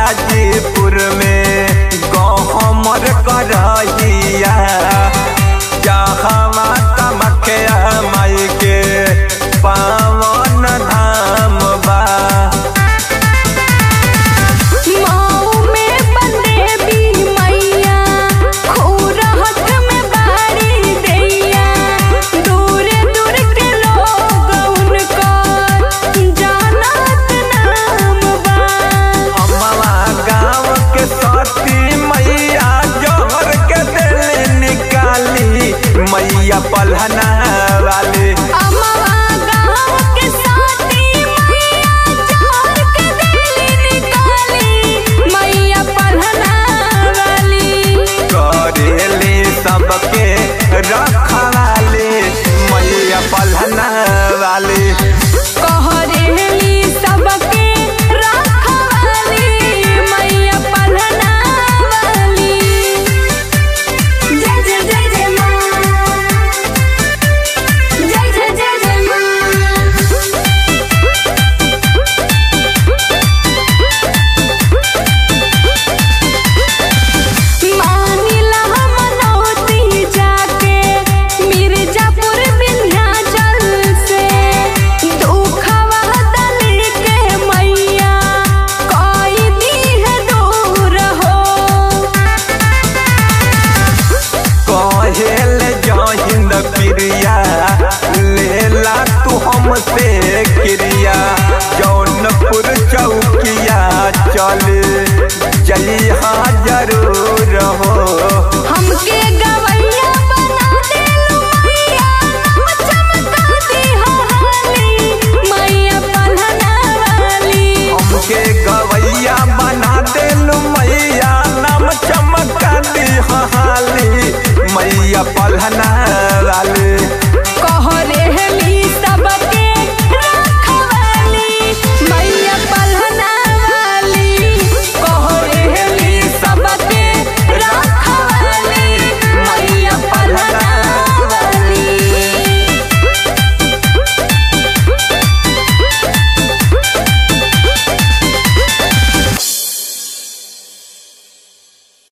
गाजीपुर में गहमर करहिया जहवा तमखिया माई के पावन धाम बा माऊ में बंदेवी मैया खूरहट में बाड़ी दैया दूर दूर के लोग उनकर जानत नाम बा अम्मा गाँव के सती मैया जोहर के दिल निकाली मैया पलहना वाली अमवा गाँव के साथी मैया जोर के दिल निकाली मैया पढ़ना वाली करेली सबके रखवाली मैया पलहना वाली कहरेली सबके रखवाली मैया पढ़ना वाली जय जय जय जय माँ जय जय जय जय माँ मानिला मनौती जाके मिर्जापुर विंध्याचल से दुखवा दल के मैया कोई दी है दूर हो कहेल जहिंद प्रिया लेला तू हमसे क्रिया जौनपुर चौकिया चल